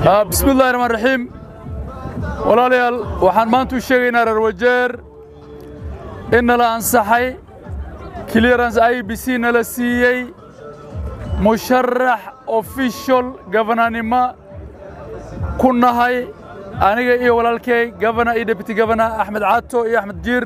bismi illahi raxmaan raxiim walaalayaal waxaan maanta u sheegaynaa reer wajeer in nala ansaxay clearance i b c nala siiyey musharax official gabananimo ku nahay aniga iyo walaalkay gabana iyo deputy gabana axmed caato iyo axmed jiir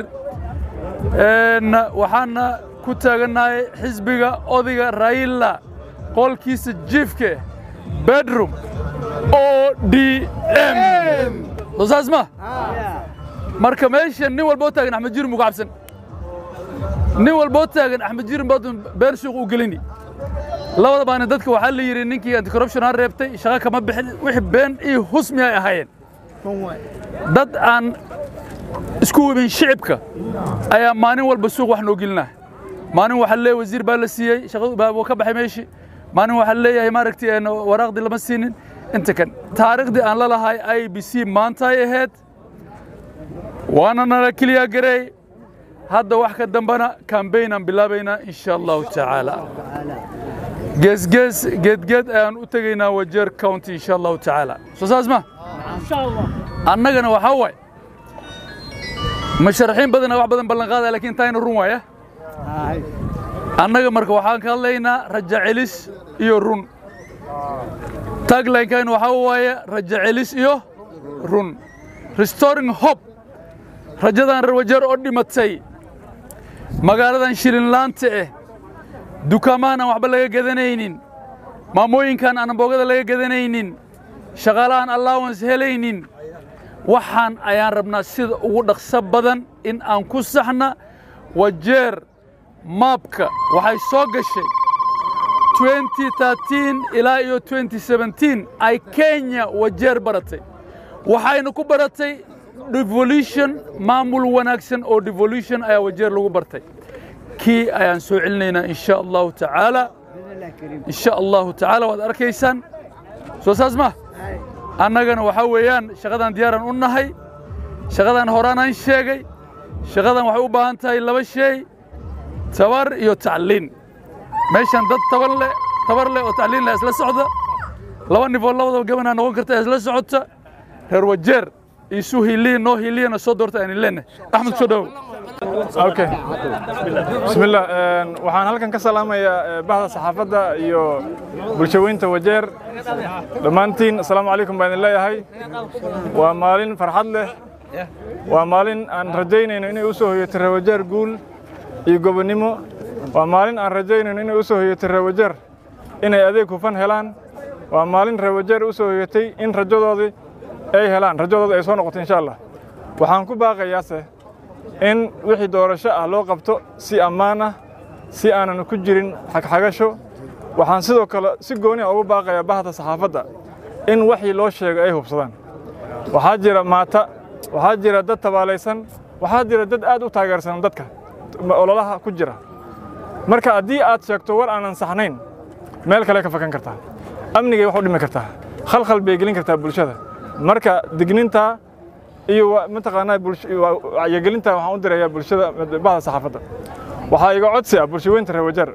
waxaana ku taagannahay xisbiga odayga raila qolkiisa jiifke bedroom o d m soo saas ma marka meeshan nin walboo taagan axmed jiirin buu ka cabsan nin walboo taagan axmed jiirin baadun been suuq u gelini labada baani dadka waxaa la yidhi ninkii anticorruption ha reebtay shaqo kama bixin wixii been iyo husmi ay ahaayeen dad aan isku webin shicibka ayaa maalin walba suuq wax noo gelinaa maalin waxaa leeyahay wasiir baa la siiyey shaqadu baa ka baxay meeshii maalin waxaa leeyahay maaragtay waraaqdii lama siinin inta kan taariikhdii aan la lahay i b c maanta ay ahayd waana nala keliyaa gareey hadda wax ka dambana kambayn aan bilaabaynaa insha allahu tacaala geesgees geedgeed ayaan u tegaynaa wajeer county insha allahu tacaala soo saas ma annagana waxaa waay musharaxiin badana wax badan ballan qaadaya lakiin taayna run waaya annaga marka waxaan ka hadlaynaa raja celis iyo run taglinekaynu waxaa waaye raja celis iyo run restoring hope rajadan reer wajeer oo dhimatay magaaladan shilinlaanta eh dukaamahan aan waxba laga gadanaynin maamooyinkan aan boogada laga gadanaynin shaqaalahan allowance helaynin waxaan ayaan rabnaa sida ugu dhaqso badan in aan ku saxna wajeer maabka waxay soo gashay ilaa iyo ay kenya wajeer baratay waxayna ku baratay devolution maamul wanaagsan oo devolution ayaa wajeer lagu bartay kii ayaan soo celinaynaa insha allahu tacaala insha allahu tacaala waad arkaysaan soo saas ma annagana waxaa weeyaan shaqadan diyaaraan u nahay shaqadan horaanaan sheegay shaqadan waxay u baahan tahay laba shay tabar iyo tacliin meeshan dad tabar leh tabar leh oo tacliin leh isla socda laba nifoo labadaba gabanaa noqon karta isla socota reer wajeer isu hiliya noo hiliyana soo doorta aan leenahay axmed soo dhawow okay bismillah waxaan halkan ka salaamayaa bahda saxaafadda iyo bulshaweynta wajeer dhammaantiin asalaamu calaykum baan idin leeyahay waa maalin farxad leh waa maalin aan rajaynayno inay u soo hoyatay reer wajeer guul iyo gobonnimo waa maalin aan rajaynayno inay u soo hoyatay reer wajeer inay adeeg hufan helaan waa maalin reer wajeer u soo hoyatay in rajadoodii ay helaan rajadooda ay soo noqoto insha allah waxaan ku baaqayaase in wixii doorasho ah loo qabto si ammaan ah si aanan ku jirin xagxagasho waxaan sidoo kale si gooni a ugu baaqayaa bahda saxaafadda in waxii loo sheego ay hubsadaan waxaa jira maata waxaa jira dad tabaalaysan waxaa jira dad aad u taageersan dadka ololaha ku jira marka haddii aad sheegto war aanan saxnayn meel kale ka fakan kartaa amnigay wax u dhimi kartaa khalkhal bay gelin kartaa bulshada marka digninta iyo mataqaanaa wacyigelinta waxaan u dirayaa bulshada bahda saxaafadda waxaa iga codsi ah bulshaweynta reer wajeer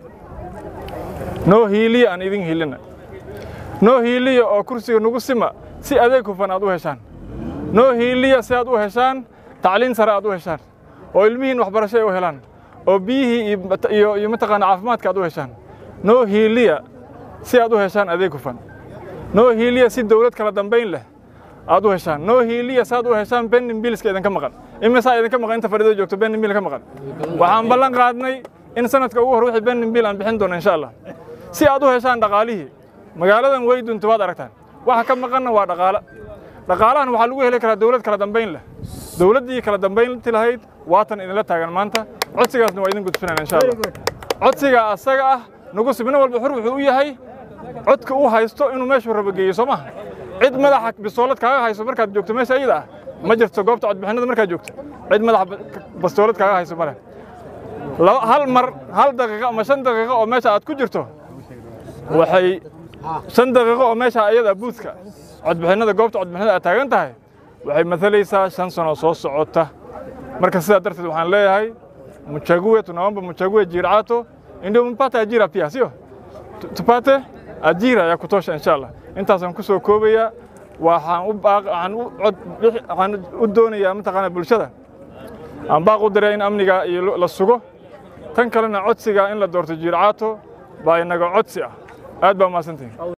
noo hiiliya aan idin hiilina noo hiiliya oo kursiga nagu sima si adeeg hufan aad u heshaan noo hiiliya si aad u heshaan tacliin sare aad u heshaan oo ilmihiin waxbarasho ay u helaan oo biyihii iyo mataqaana caafimaadka aad u heshaan noo hiiliya si aad u heshaan adeeg hufan noo hiiliya si dawlad kala dambayn leh aad u heshaan noo hiiliya saad u heshaan benin biilska idinka maqan imisaa idinka maqan inta fadhido joogto benin biil ka maqan waxaan ballan qaadnay in sanadka ugu hor wixii benin biil aan bixin doono insha allah si aad u heshaan dhaqaalihii magaaladan way dunta waad aragtaan waxa ka maqanna waa dhaqaale dhaqaalahan waxaa lagu heli karaa dawlad kala dambayn leh dawladdii kala dambaynti lahayd waatan idinla taagan maanta codsigaasna waa idin gudbinayna insha allah codsiga asaga ah nagu sibno walba xur wuxuu u yahay codka uu haysto inuu meeshuu rabo geeyo soo maha cid madaxa bistoolad kaaga hayso markaad joogto meesha ayada ah ma jirto goobta codbixinada markaad joogto cid madaxa bistoolad kaaga hayso ma leh hal mar hal daqiiqo ama shan daqiiqo oo meesha aad ku jirto waxay shan daqiiqo oo meesha ayada buudka codbixinada goobta codbixinada aad taagan tahay waxay matalaysaa shan sano soo socota marka sidaa darteed waxaan leeyahay muchague tunaomba muchague jircato ndio mpate ajira pia sio tupate ajira ya kutosha insha allah intaasaan ku soo koobayaa waxaan u baaq waxaan u cod bixi- waxaan u doonayaa mataqaanaa bulshada aan baaq u diray in amniga iyo la sugo tan kalena codsiga in la doorto jiircaato baa inaga codsi ah aad baa umahadsantihin